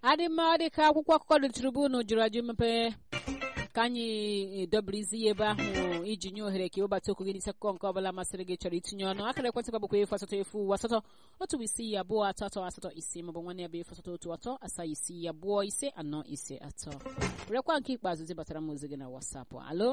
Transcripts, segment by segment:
adị mma ọ dị ka akwụkwọ akụkọ dị tribunu jụrụ ajụ mepee ka anyị dobirizi ya ebe ahụ iji nye ohere ka ịwebata okwu gị n'isi akụkọ nke ọbụla masịrị gị chọrọ itinye ọnụ akara ekwentị gị bụkwa efu asatọ efu uwe asatọ otu isii abụọ atọ atọ asatọ ise maọbụ nwanne ya bụ efu asatọ otu atọ asaa isii abụọ ise anọ ise atọ werekwa nke ikpeazụ zibatara m ozi gị na wasapụ alo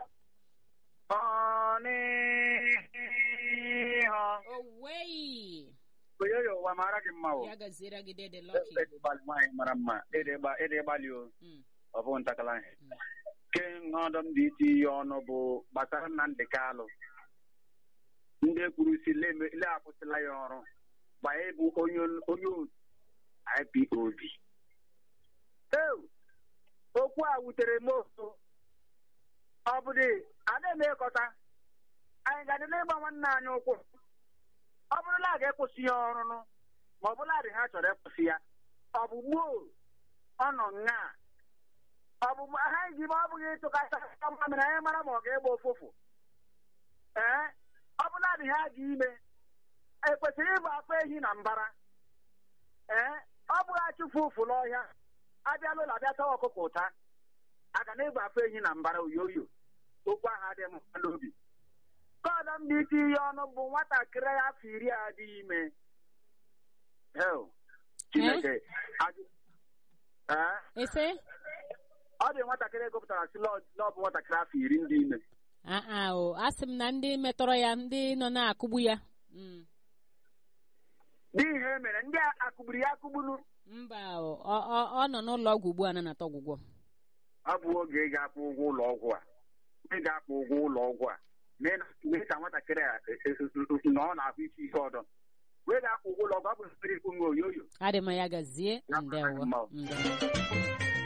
owei Oyoyo ụwa mara gị mma o. ya gaziere gị dede lọki Ede gbalị nwaanyị mara mma. Ede gba- ede gbalị o. Mm. Ọ bụ ntakala ihe. Mm. Ke ọdọ m dị iti ihe ọnụ bụ gbasara Nnamdị Kalụ. Ndị kwuru si le akwụsịla ya ọrụ. Gbanye bụ onye onye otu IPOB. Ew! Okwu a wutere m oso. Ọ bụ dị, a na-emekọta. Anyị ga-adị n'ịgba nwanne anyị ụkwụ. ọ bụrụla a ga-ekwụsị ya ọrụ nụ ma ọ bụla dị ha chọrọ ịkwụsị ya ọ bụ gboo ọ nọ nga ọ bụ ha ji ma ọ bụghị ịtụkata mma mere anyị mara ma ọ ga-egba ụfụfụ ee ọ bụla dị ha ji ime ekwesịrị ịgba afọ ehi na mbara ee ọ bụghị achụfu ụfụ n'ọhịa abịala ụlọ abịa tawa ọkụkọ ụta aga na ịgba afọ ehi na mbara oyoyo okwu ahụ adịghị m mma n'obi kọdọ m dị iti ihe ọnụ bụ nwatakịrị afọ iri a dị ime Hell, Chineke ajụ- Ee, ese ọ dị nwatakịrị egopụtara si n'ọbụ nwatakịrị afọ iri ndị ime aa o asị m na ndị metọrọ ya ndị nọ na-akụgbu ya Mm. dị ihe mere ndị a akụgburu ya akụgburu mba o ọ- ọ ọ nọ n'ụlọ ọgwụ ugbu a na-anata ọgwụgwọ ọ bụ oge ị ga-akwụ ụgwọ ụlọ ọgwụ a ị ga-akwụ ụgwọ ụlọ ọgwụ a mee na- mee ka nwatakịrị a e- e- e- na ọ na-ahụ isi ihe ọdọ wee ga-akwụ ụgwọ ụlọ ọgwụ ọ bụ mmiri ikwu nwe oyoyo adị mma ya gazie Ya ndewo mara mma o. ndewo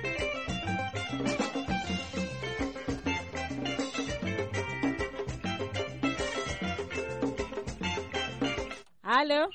alo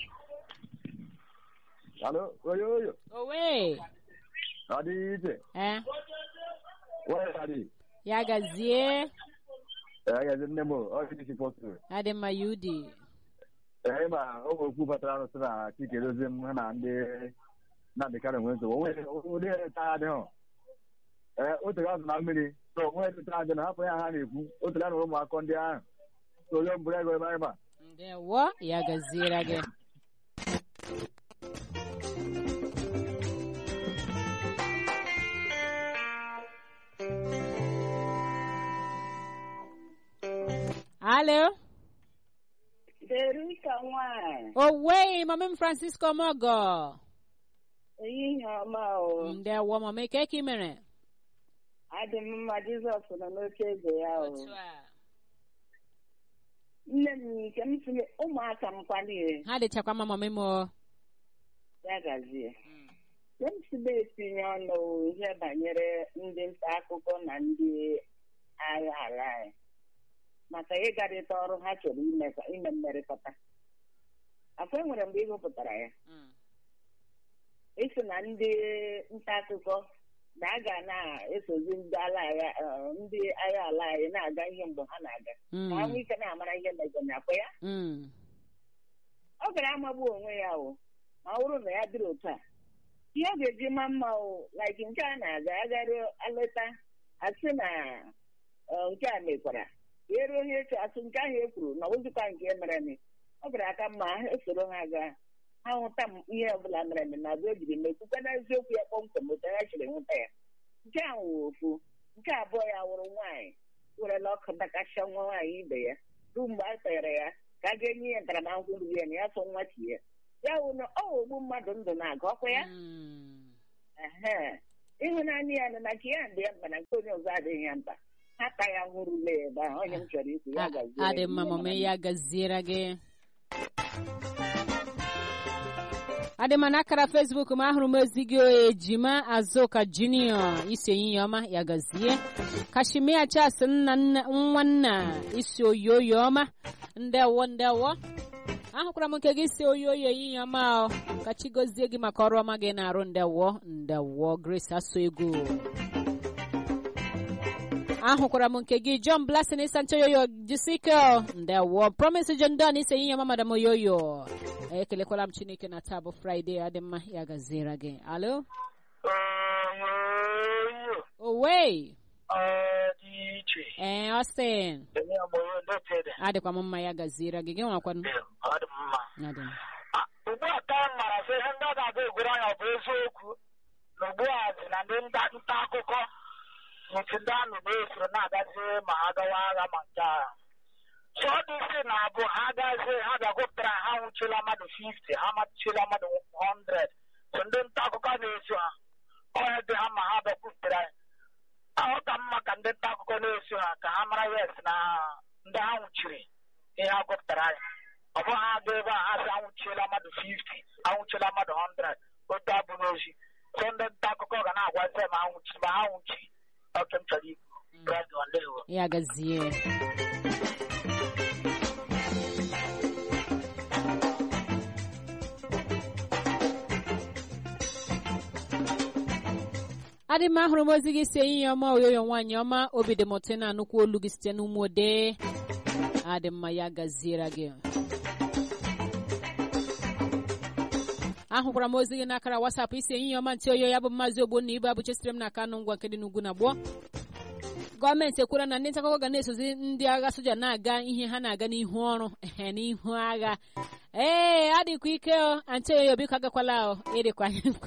Alo, oyoyo, owe adị iche, eh wee adị, ya gazie agazi nne m, ọ dị isi pọtụ. adị mma ya udi Ee, ma ụmụ okwu batara arụsị na Chike dozie m ha na ndị Nnamdị Kanụ nwee nsogbu, onwe ụdị taa adịghị. Ee, otu ga azụ na mmiri, so onwe taa adị na hapụ ya ha na-ekwu, otu ga na ụmụaka ndị ahụ. So onye mbụrụ ego ebe anyị ma. ndewo ya gaziere gị alo Derika nwanyị owe mama m francisco mogo ehihie ọma o ndewo mama ike ka ị mere adị m mma Jizọs nọ n'oche eze ya o Otu a. nne m nke m sị ụmụaka m kwalire ha dịchakwa mma mama m o ya gazie nke m si etinye ọnụ ihe banyere ndị nta akụkọ na ndị agha ala anyị maka ịgarịta ọrụ ha chọrọ ime ime mmerịkọta afọ e nwere mgbe ị gụpụtara ya Mm. ịsị na ndị nta akụkọ na a ga na-esozi ndị ala agha eh, ndị agha ala anyị na-aga ihe mgbe ha na-aga ka ha nwee ike na-amara ihe mejọ na akwa ya Mm. ọ gara amagbu onwe ya o ma ọ bụrụ na ya dịrị otu a ihe ọ ga-eji ma mma o like nke a na-aga agara aleta asị na eh, nke a mekwara ka eruo ihe eche asị nke ahụ e kwuru na ozikwa nke mere eme ọ gara aka mma ha esoro ha gaa ha hụta m ihe ọbụla mere eme na abụ ejiri mekwukwa n'eziokwu ya kpọmkwem otu ha chiri hụta ya nke a wụ ofu nke abụọ ya wụrụ nwaanyị werela ọkụ dakasịa nwa nwaanyị ibe ya ruo mgbe a kpere ya ka a ga-enye ya ntaramahụhụ ruru ya na ya so nwa tie ya wụ na ọ ogbu mmadụ ndụ na-aga ọkwa ya Mm. ehe ịhụnanya ya nọ na nke ya dị ya mkpa na nke onye ọzọ adịghị ya mkpa ha ta ya hụrụla ebe ahụ onye m chọrọ ikwu ya gazie adị mma mama ya gaziere gị adị mma n'akara fesbuk m ahụrụ m ozi gị ejima azụka junior isi ehihie ọma ya gazie kashimia chas nna nna nwanna isi oyoyo ọma ndewo ndewo ahụkwara m nke gị si oyoyo ehihie ọma o ka chi gozie gị maka ọrụ ọma gị na-arụ ndewo ndewo grace asụ ego ahụkwara m nke gị john blasin sancho yoyo jisike ndewo promise john don ise ihe ọma madam oyoyo ekelekwala m chineke na taa bụ fraịde adị mma ya gaziere gị alo owe ọ dị iche ee Austin enye ọgbọrọ ndetede adịkwa m mma ya gaziere gị gị nwakwanụ ọ dị mma Adị. Ah, ugbu a taa m mara sị ihe ndị ọ ga-aga egwuru anya ọ bụ eziokwu na ugbu a dị na ndị nta nta akụkọ nke ndị amị na-esoro na-agazi ma ha gawa agha ma nke agha so ọ dị isi na abụ ha gazie ha bịagụpụtara ha nwụchila mmadụ 50 ha machila mmadụ 100 so ndị nta akụkọ na-eso ha ọya dị ha ma ha bịakwutere anyị ahụ ka mma ka ndị nta akụkọ na-eso ha ka ha mara yes na ndị ha nwụchiri ihe ha gụpụtara anyị ọ bụghị ha ga ebe a ha sị anwụchiela mmadụ 50 anwụchiela mmadụ 100 otu abụ n'ozi so ndị nta akụkọ ga na-agwazi ma ha nwụchi ma ha nwụchi oke m chọrọ ikwu Radio Ndewo. ya gazie adị m ahụrụ m ozi gị si enyi ya ọma oyoyo nwaanyị ọma obi dị m ụtọ na anụkwu olu gị site n'ụmụ ode adị mma ya gaziere gị ahụkwara m ozi gị n'akara wasapụ isi enyi ya ọma ntị oyo ya bụ mmazi ogbonna ibe abụchesiri m n'aka anụ ngwa nke dị n'ugwu na gboo gọọmenti ekwuola na ndị nta akụkọ ga na-esozi ndị agha soja na-aga ihe ha na-aga n'ihu ọrụ ehe n'ihu agha ee adịkwa ike o antị oyo biko agakwala o ịdịkwa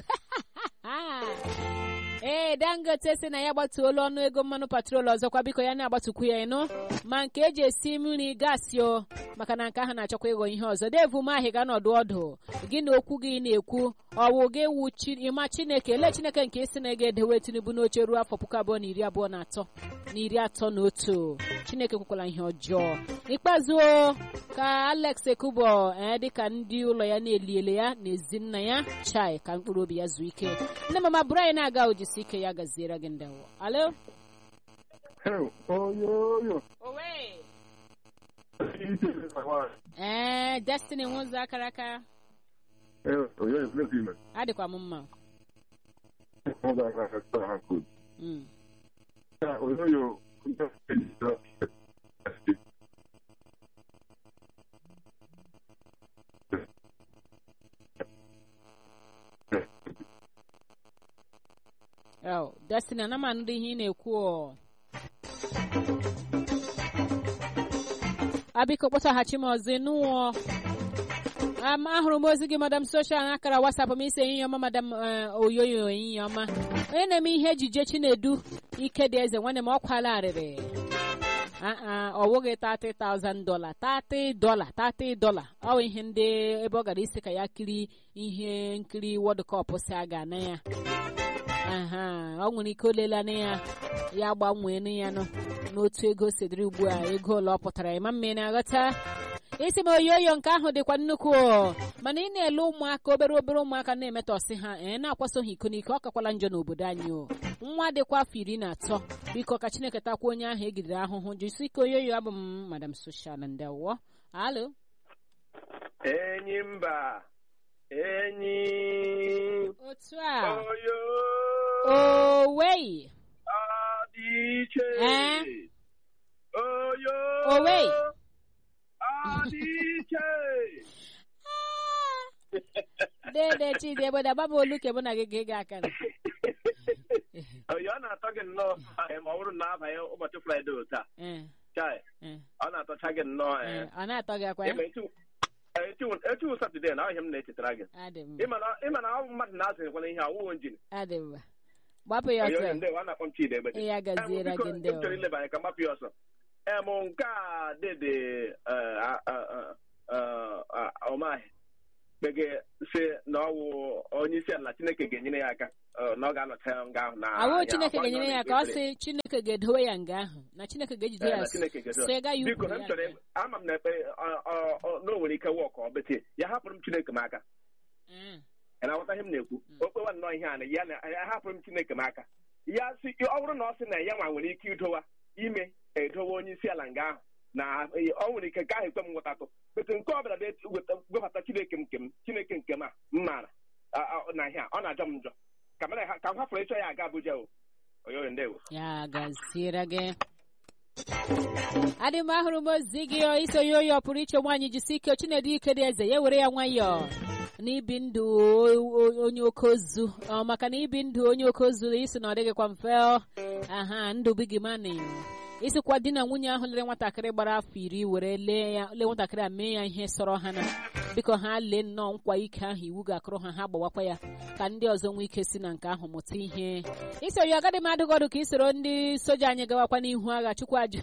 ee dangote si na ya gbatuola ọnụ ego mmanụ patrol ọzọkwa biko ya na-agbatukwu ya ịnụ ma nke eji esi mmiri gaasị o maka na nke ahụ na-achọkwa ịghọ ihe ọzọ devu mahi ga nọdụ ọdụ gị na okwu gị na-ekwu ọwụ gị wu chi ịma chineke ele chineke nke isi na ega edewe tinubu n'oche ruo afọ puku abụọ na iri abụọ na atọ na iri atọ na otu chineke kwekwala ihe ọjọọ ikpeazụ o, ka alex ekubo ee dịka ndị ụlọ ya na-eliele ya na ezi nna ya chai ka mkpụrụ obi ya zuo ike nne mama bụrụ anyị na-aga ojisi ike ya gaziere gị ndewo alo Hey, oyoyo. owe Ite na nwaanyị. ee destiny nwụzọ akara aka Eh, oyoyo, please ime. adịkwa m mma Ọ ga-aga aka sịta ha koodu. Mm. Ya, oyoyo, ndị ejijọ. Oh, Destiny, ana m anụrụ ihe ị na-ekwu ọ. abiko kpọtaghachi m ọzọ ịnụọ um, ahụrụ m ozi gị madam soshal na akara wasapụ m isi enyi ọma madam eh, oyoyo enyi ọma onye na-eme ihe ejije chinedu ike dị eze nwanne m ọ kwala arịrị aa ọ wụghị 30,000 dola 30 dola 30 dola ọ bụ ihe ndị ebe ọ gara isi ka ya kiri ihe nkiri World Cup si aga na ya aha ọ nwere ike olelana ya ya gbanwee ya nụ n'otu ego sidiri ugbu a ego ole ọ pụtara ịma mma ị na-aghọta isi m oyoyo nke ahụ dịkwa nnukwu o. mana ị na-ele ụmụaka obere obere ụmụaka na-emetọsị ha ee na-akwaso ha iko n'ike ọ kakwala njọ n'obodo anyị o nwa dịkwa afọ iri na atọ biko ka chineke takwa onye ahụ egidere ahụhụ jisi ike oyoyo abụ m madam soshal ndewo alo enyi mba enyi otu a oyo owei adị iche Eh? oyo Owei. adị iche dede chidi ebodo agbaba olu ke mụ na gị ga-ega aka na oyo ọ na-atọ gị nnọọ eh, ma ọ bụrụ na abanye ụbọchị fraịde taa Eh, chai eh, ọ na-atọcha gị nnọọ eh. eh, ọ na-atọ gị akwa ya Ịma echi- eh, echi- echi satọde na ahịa m na-echetara gị adị mma ịma na ịma na ọ bụ mmadụ na-azụnyekwana ihe awụwo njin adị mma gbapụ ya oyo ọsọ ndewo a na-akpọ m chidi egbede ya gaziere Em, biko, gị m ndewo chọrọ ileba anya ka mgbapụ ya ọsọ em nke a dede eh, ah, ah, ah, ah, ah, ọmaghị kpege si na ọ wụ onye isi ala chineke ga-enyere ya aka eh, na ọ ga-anọcha ya nga ahụ na awụ ya chineke akwa ga-enyere nọ ya ka ọ n'ekpere. sị chineke ga-edowe ya nga ahụ na chineke ga-ejide Eh, ya na Chineke ga-edowe. sị ga ya biko ukwu na m ya chọrọ nga. ebe- ama m na ekpe ọ- ọ- ọ- na o nwere ike wọk ọ bete ya hapụrụ m chineke m aka Mm, ị na-aghọta ihe m na-ekwu Mm. o kpewa nnọọ ihe a na ya na ya hapụrụ m chineke m aka ya si ọ bụrụ na ọ sị na ya nwa nwere ike idowa ime edowe onye isi ala nga ahụ na eh, ọ nwere ike ka ahụ ekwe m nghọtatụ etu nke ọ bịara bịa weta- webata chineke m nke m chineke nke m a m maara a- a- na ihe a ọ na-ajọ m njọ ka m na- ka m hapụrụ ịchọ ya aga Abuja o oyoyo ndewo ya gaziere gị adị m ahụrụ m ozi gị o, iso ya oyi ọ pụrụ iche nwaanyị jisi ike chinedu ike dị eze ya were ya nwayọọ na ibi ndụ o- o- onye oke ozu ọ maka na ibi ndụ onye oke ozu isi na ọ dịghịkwa mfe ọ. aha ndụ bigi mani isikwa di na nwunye ahụ lere nwatakịrị gbara afọ iri were lee ya lee nwatakịrị a mee ya ihe sọrọ ha na biko ha lee nnọọ nkwa ike ahụ iwu ga-akụrụ ha ha gbawakwa ya ka ndị ọzọ nwee ike si na nke ahụ mụta ihe isoro ya agadi mmadụ gọdụ ka isoro ndị soja anyị gawakwa n'ihu agha chukwu ajụ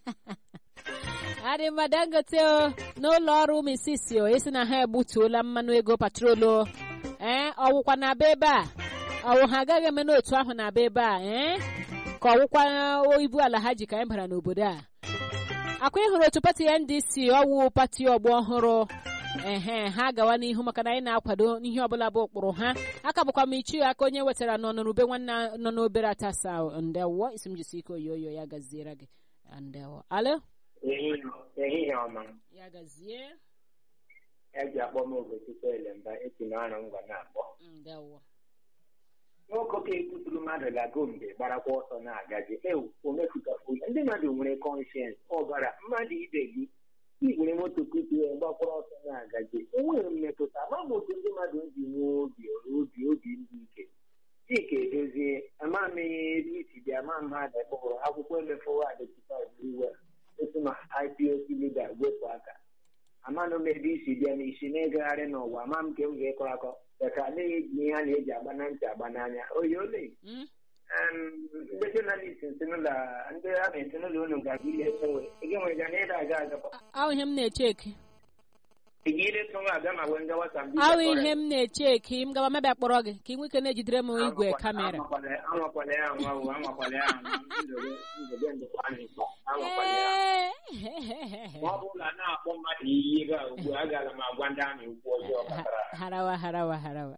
adịmma dangote o n'ụlọ ọrụ misisi o esi na ha egbutuola mmanụ ego patrolu ee ọwụkwa na aba ebe a ọwụ ha agaghị eme n'otu ahụ na aba ebe a ee ka ọwụkwa ibu ala ha ji ka anyị bara n'obodo a akwa ịhụrụ otu pati ndc ọwụ pati ọgbọ ọhụrụ ehe ha gawa n'ihu maka na anyị na-akwado ihe ọbụla bụ ụkpụrụ ha aka bụkwa m ichi aka onye wetara nọ n'ube nwanne nọ n'obere atasa ndewo isi m jisi ike oyoyo ya gaziere gị ndewo alo ehihie ọma ya gazie eji akpọ m ogochukwu elemba esi n'ọrụ ngwa na-akpọ ndewo nwoke ka ekwuturu mmadụ lago mgbe gbarakwa ọsọ na-agaji ewu omefutafu ndị mmadụ nwere kọnshens ọbara mmadụ ibe gị igwere moto kutuo gbakwara ọsọ na-agaji enweghị mmetụta ma m otu ndị mmadụ ji nwee obi obi obi ndị ike chika edozie ama m ihe ebe isi bịa ma mmadụ kpọrọ akwụkwọ emefọwa adịtịiwe otu ma ipoc lida wepụ aka amanụ m ebe isi bịa n'isi na-egagharị n'ụwa ama m nke m ga-ekọ akọ ka na-eji ihe a na-eji agba na ntị agba n'anya oyi ole Mm? ndị jọnalist ntinụlọ ndị a na-etinụlọ unu ga-aga ile sowe ị ga-enwega na ịda aga agakwa ahụ ihe m na-echeki ị ga ile sowe aga ma wee ngawa sambisa ahụ ihe m na-echeki m gawa mabịa kpọrọ gị ka ị nwee ike na-ejidere m igwe kamera anwakwala ya anwa o anwakwala ya anwa ndobe ndobe ndụkwa anyị anwakwala ya Ee. ma ọ bụrụ na a na-akpọ mmadụ iyi ebe a ugbu a agaghị m agwa ndị amị ukwu ọjọọ kpatara harawa harawa harawa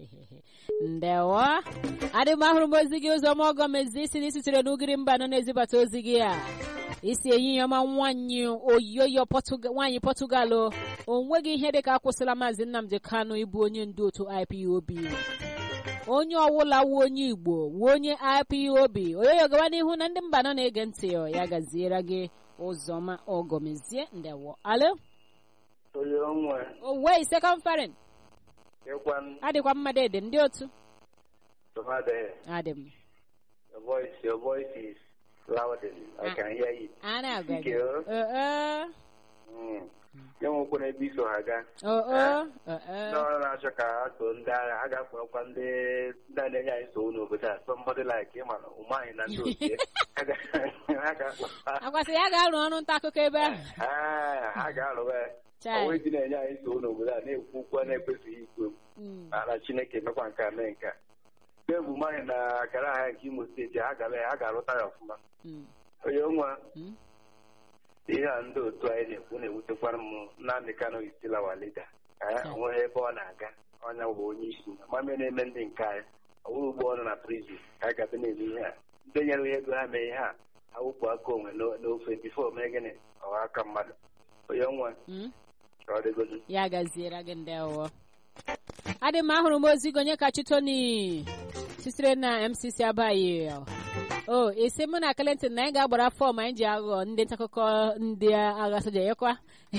ndewo adị m ahụrụ m ozi gị ụzọ ma ọgọ mezi isi na isitere n'ugiri mba nọ na-ezibata ozi gị a isi enyi ya ọma nwanyị oyoyo Pọtụga- nwaanyị pọtụgal o nweghị ihe dịka akwụsịla maazị nnamdị kanụ ịbụ onye ndu otu ipob onye ọwụla wu onye igbo wu onye ipob oyoyo gawa n'ihu na ndị mba nọ na-ege ntị ọ, ya gaziere gị ụzọma ọgọmezie ndewo alo onye onwe owei second farin ịkwa adịkwa mmadụ ede ndị otu tụmadị adị m Your voice, your voice is louding. I Ah. can hear it. a na-agwa gị Ike, o? oo Mm. Ya nwekwa n'ebe iso ha gaa. oo Ndị ọrụ na-achọ ka ha too ndị agha, ha ga-akpọrọkwa ndị ndị a na-enye anyị nsogbu n'obodo a. Somebody like ịma na ụmụ anyị na ndị otu ya. Ha ga- ha ga-akpọ ha. akwasị ya ga-arụ ọrụ nta akụkọ ebe ahụ Ah, ha ga-arụwa ya. Chai. Onwe dị na-enye anyị nsogbu n'obodo a na-ekwu okwu a na-ekwesịghị ikwu okwu. Mm. na na Chineke mekwa nke a mee nke a. Mgbe bụ anyị na akara ahịa nke Imo steeti ha gara ya ha ga-arụta ya ọfụma. Mm. Onye nwa Mm. ihe a ndị otu anyị na-ekwu na-ewutekwara m Nnamdị Kanụ isila wa lida onweghị ebe ọ na-aga ọnya bụ onye isi mame na-eme ndị nke anyị ọwụrụ ugbo ọ nọ na prizin ka anyị gabe na-eme ihe a ndị nyere ya ego ha mee ihe a ha wụpụ aka onwe n'o- n'ofe bifo mee gịnị ọha aka mmadụ onye nwa Mm. ka ọ dịgodu ya gaziere gị ndewo adị m ahụrụ m ozi gị onye ka chitoni sitere na mcc abaghị o isi mụ na Clinton na anyị ga-agbara fọm anyị ji aghọ ndị ntaakụkọ ndị agha soja yakwa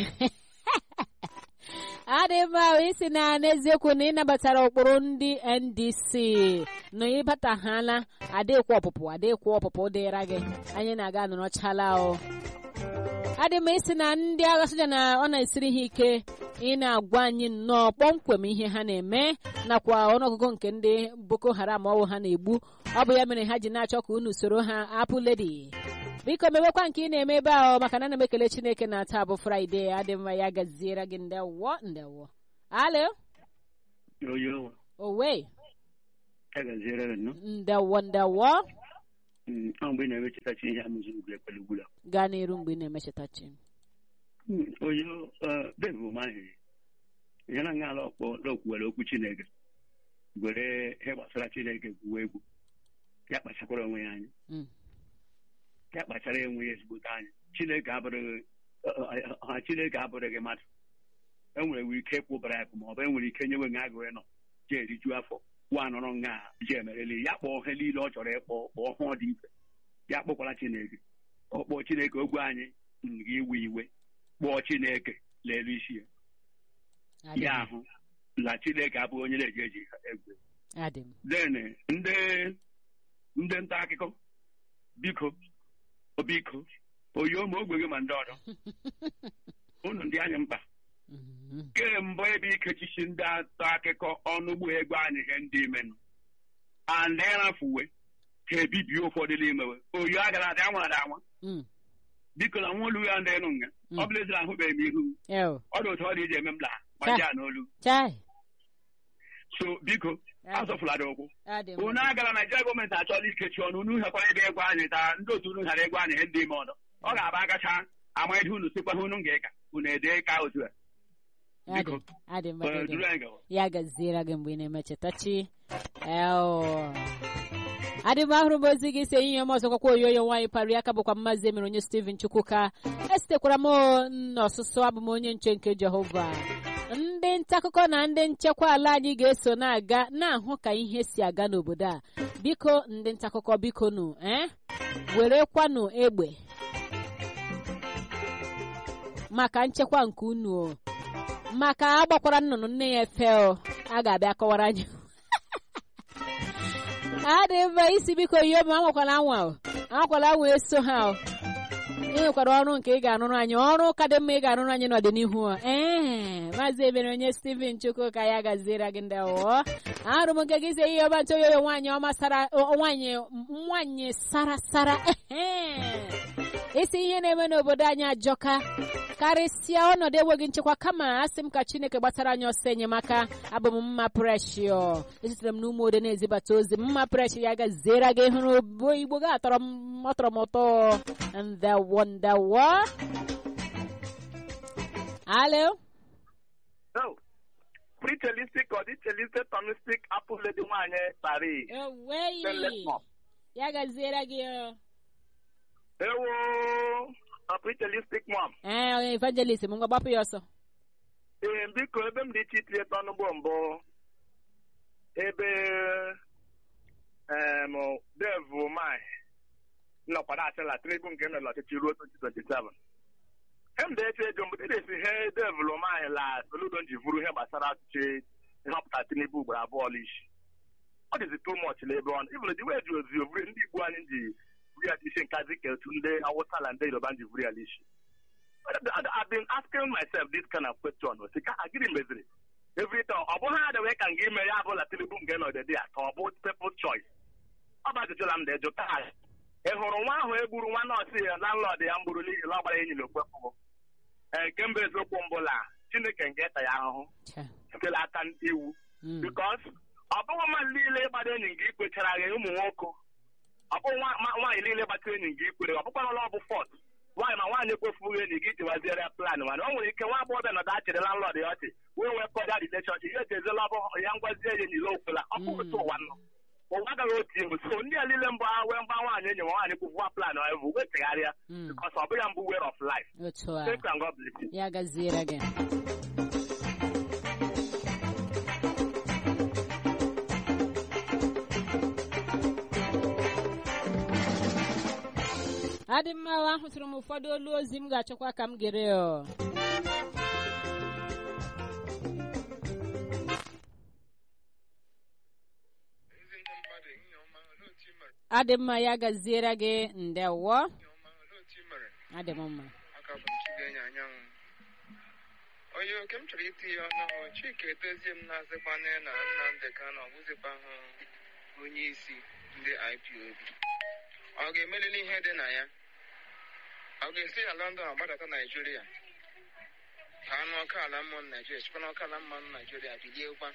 adị mma ahụ isi na n'eziokwu na ịnabatara ụkpụrụ ndị ndc na ịbataghala adịkwa ọpụpụ adịkwa ọpụpụ dịra gị anyị na-aga nọrọchala o adị m isi na ndị agha soja na ọ na-esiri ha ike ị na-agwa anyị nnọọ kpọmkwem ihe ha na-eme nakwa ọnụọgụgụ nke ndị boko haram ọwụ ha na-egbu ọ bụ ya mere ha ji na-achọ ka unu soro ha apụ ledi biko mewekwa nke ị na-eme ebe ahụ maka na ana m ekele chineke na taa bụ fraịde adị mma ya gaziere gị ndewo ndewo alo Oyo, owe ya gaziere gị nnọọ. ndewo ndewo Mm, ọ mgbe ị na-emechetachi ihe amụziri ugwu ekpere ugwu a. gaa n'iru mgbe ị na-emechetachi Mm, Oyo, eh, bebu mahiri. Ihe na nga ala ọkpọ n'okwuwere okwu Chineke. Were ihe gbasara Chineke gwuo egwu. Ya kpachakwara onwe ya anya. Mm. Ya kpachara enwe ya ezigbote anya. Chineke abụrụghị eh, eh, ha Chineke abụrụghị mmadụ. E nwere nwere ike ịkwụ bribe ma ọ bụ e nwere ike nyewe nga agụrụ nọ je eriju afọ wa nọrọ nga je emereli ya kpọọ ihe niile ọ chọrọ ịkpọ kpọọ hụ dị ife ya kpọkwara Chineke ọ kpọọ Chineke ogwe anyị nga iwe iwe kpọọ Chineke lelu isi ya Adị ya mma. ahụ la chineke abụ onye na-eji eji egwu adị m then ndị ndị nta akụkọ biko o biko oyo ma ogbe gị ma ndị ọzọ unu ndị anyị mkpa Mhm. kemgbe ebe ikechichi ndị nta akụkọ ọnụ ugbo egwu anyị ihe ndị imenụ and ịrafuwe ka ebibie ụfọdụ n'imewe oyo agara adị anwa ada anwa Mm. biko na nwa olu ya ndị enu nga Mm. ọ bụla ezira ahụbeghị m ihu Ew. ọ dị otu ọ dị iji eme m la gbaji a n'olu chai so biko azọfụla dị ụkwụ adị m unu agara naijiria gọọmenti achọla ikechi ọnụ unu hekwara ebe egwu anyị taa ndị otu unu ghara egwu anyị ihe ndị ime ọdọ ọ ga-aba agacha amaghịdị unu sikwa ha unu ga-eka unu ede ka otu a adị biko adị m eh, adị m duru anyị gawa ya gaziere gị mgbe ị na-emechetachi eo adị m ahụrụ m ozi gị si enyi ya m ọzọkwakwa oyoyo nwaanyị pari aka bụkwa mmazi emere onye steven chukwuka esitekwara m n'ọsụsụ abụ m onye nche nke jehova ndị nta akụkọ na ndị nchekwa ala anyị ga-eso na-aga na-ahụ ka ihe si aga n'obodo a biko ndị nta akụkọ biko nụ eh? werekwanụ egbe maka nchekwa nke unu o. maka agbakwara nnụnụ nne ya efe o a ga-abịa kọwara anyị adị mma isi biko yie ma anwakwala anwa o anwakwala anwa eso ha o ị nwekwara ọrụ nke ị ga-arụrụ anyị ọrụ ka dị mma ị ga-arụrụ anyị n'ọdịnihu o ee maazị ebere onye steven chukwu ka ya gaziere gị ndị ọwụọ ahụrụ m nke gị ise ihe ọma ntoyoyo nwaanyị ọma sara nwaanyị nwaanyị sara sara ehe isi ihe na-eme n'obodo anyị ajọka karịsịa ọnọdụ enweghị nchekwa kama asị m ka chineke gbatara anyị ọsọ enyemaka abụ m mma preshio esitere m n'ụmụ ode na-ezibata ozi mma preshio ya gaziere gị hụrụ bụ igbo ga atọrọ m ọtọrọ m ụtọ ndewo ndewo alo No. Pretelistic or ditelistic tonistic apple lady nwanyị tari. eweyi ya gaziere gị o. Ewo a pretelistic mom. ee onye evangelist m ngwa gbapụ ya ọsọ Ee, biko ebe m dị iche iche ịtọ n'ugbo mbụ ebe em devu mai nnọkwara asịla tribu nke nọ n'ọchịchị ruo 2027 em da eche ego mgbe dịdesi ihe devulu mai la soludo ji vuru ihe gbasara ọchịchị nhọpụta tinubu ugboro abụọ n'isi ọ dịzi too much n'ebe ọ nọ even the way ji ozi ovuri ndị igbo anyị ji vuri ya isi nkazi ka etu ndị awụsa na ndị yoruba ji vuri ya n'isi I've been asking myself this kind of question. Sị ka gịnị meziri? Every time ọ bụghị adịwe ka nga ime ya bụla Tinubu nke nọ dị ya ka ọ bụ people's choice. Ọ bụ ajụjụ la m na-eju taa. Ị hụrụ nwa ahụ egburu nwa nọọsụ ya landlord ya mgburu n'ihi na ọ gbara enyi n'okpekpụ. Ee nke mbụ eziokwu mbụla Chineke nke ta ya ahụhụ Cha. sitela aka iwu. Mm. Because ọ bụghị mmadụ niile ịgbado enyi gị ikwechara gị ụmụ nwoke ọ bụghị nwa- nwa- nwaanyị niile gbatara enyi gị ikwere ọ bụkwa ọla ọ bụ fọt nwaanyị ma nwaanyị ekwefughị enyi gị jiwaziere ya plan mana o nwere ike nwa agbọghọbịa nọdụ achịrị landlord ya ọchị wee wee kọda relationship ihe ejezela ọ bụ ya ngwazie ya enyi ya okwela ọ bụ otu ụwa nọ ụwa agaghị otu ihu so ndị a niile mbụ ha wee mgba nwaanyị enyi ma nwaanyị kwufuwa plan ha evu wee chegharịa Mm. because ọ bụ ya mbụ way of life otu a thank you and God bless you. ya gaziere gị adị mma o, ahụtụrụ m ụfọdụ olu ozi m ga-achọkwa ka m gere o adị mma ya gaziere gị ndewo adị m mma aka bụ Chigenye anyanwụ onye oke m chọrọ itinye ọnụ chika edozie m na-azịkwana na Nnamdị Kanụ ọbụzikwa hụ onye isi ndị IPOB ọ ga-emelili ihe dị na ya ọ ga-esi na London agbadata Naijiria ka anụ ọka ala mmụọ Naijiria chịkwa n'ọka ala mmụọ Naijiria biliekwa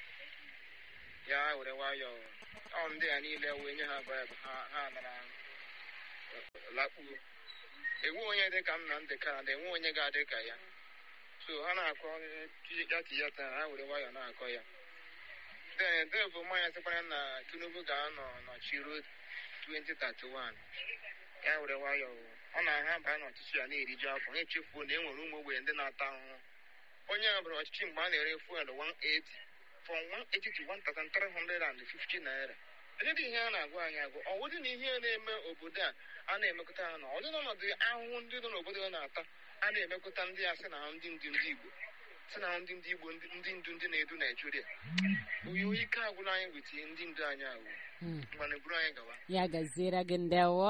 ya were nwayọọ ọ ndị a niile wee nye ha baịbụ ha ha nara lakpuo enwe onye dị ka Nnamdị Kanụ enwe onye ga-adị ka ya so ha na-akọ ya tiyata ha were nwayọọ na-akọ ya then devu mmanya sịkwara na Tinubu ga-anọ n'ọchị ruo 2031 ya were nwayọọ ọ na-aha baa n'ọchịchị ya na-eriju afọ na-echefuo na e nwere ụmụ ogbenye ndị na-ata ahụhụ onye a bụrụ ọchịchị mgbe a na-ere fuel 180 from 180 to 1350 naira edịdị ihe a na-agwa anyị agụ ọ wụdị na ihe na-eme obodo a a na-emekọta ha na ọdị n'ọnọdụ ahụhụ ndị nọ n'obodo na-ata a na-emekọta ndị a sị na ha ndị ndị ndị Igbo si na ndị ndị igbo ndị ndị ndu ndị na-edu naijiria oyo ike agwụla anyị weta ndị ndu anyị ahụ Mm. mgbe buru anyị gawa ya gaziere gị ndewo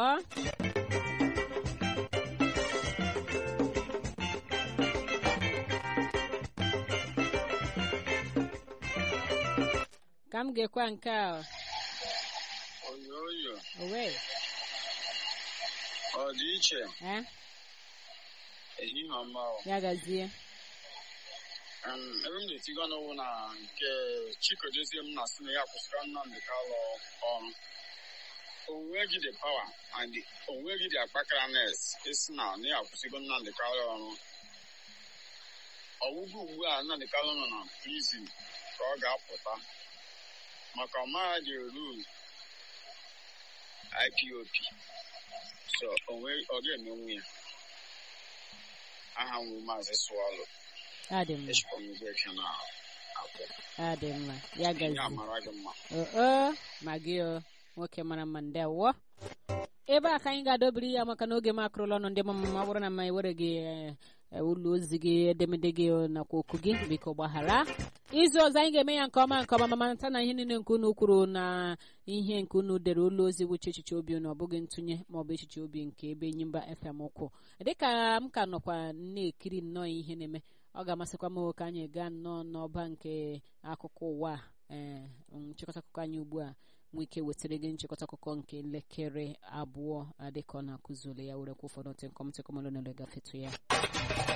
ka m ga-ekwe nke a oyoyo owe ọ dị iche eh? ehihie ọma ya gazie ebe m na-etigo n'ụwụ na nke chikodozie m na-asị na ya kwụsịrị nnamdị kalụ ọrụ onweghị the power and the- onweghị the akpakaraness esi na na ya akwụsịgo nnamdị kalụ ọrụ ọgwụgwụ ugbu a nnamdị kalụ nọ na prison ka ọ ga-apụta maka ọmara dị rule IPOP so onwe ọ ga-emenwu ya aha nwụ maazị swallow adị mma echekwa m igwe eke na akụ adị mma ya ihe gazie amara gị mma oo ma gị o nwoke mara mma ndewo ebe a ka anyị ga-adọbiri ya maka na oge m akụrụla ọnụ ndị mama ma ọ bụrụ na ma ewere gị eh, ụlọ ozi gị edemede gị nakwa okwu gị biko gbaghara izu ọzọ anyị ga-eme ya nke ọma nke ọma ma mata na ihe niile nke unu kwuru na ihe nke unu dere ụlọ ozi wụchi echiche obi unu ọ bụghị ntụnye ma ọ bụ echiche obi nke ebe Enyimba FM ụkwụ dịka m ka nọkwa na-ekiri nnọọ ihe na-eme ọ ga-amasịkwa m ka anyị gaa nnọọ n'ọba nke akụkọ ụwa a, ee nchịkọta akụkọ anyị ugbu a nwee ike wetara gị nchịkọta akụkọ nke elekere abụọ a dịka ọ na-akụzuli ya were kwa ụfọdụ ntịkọm ntịkọm ole na ole gafetu ya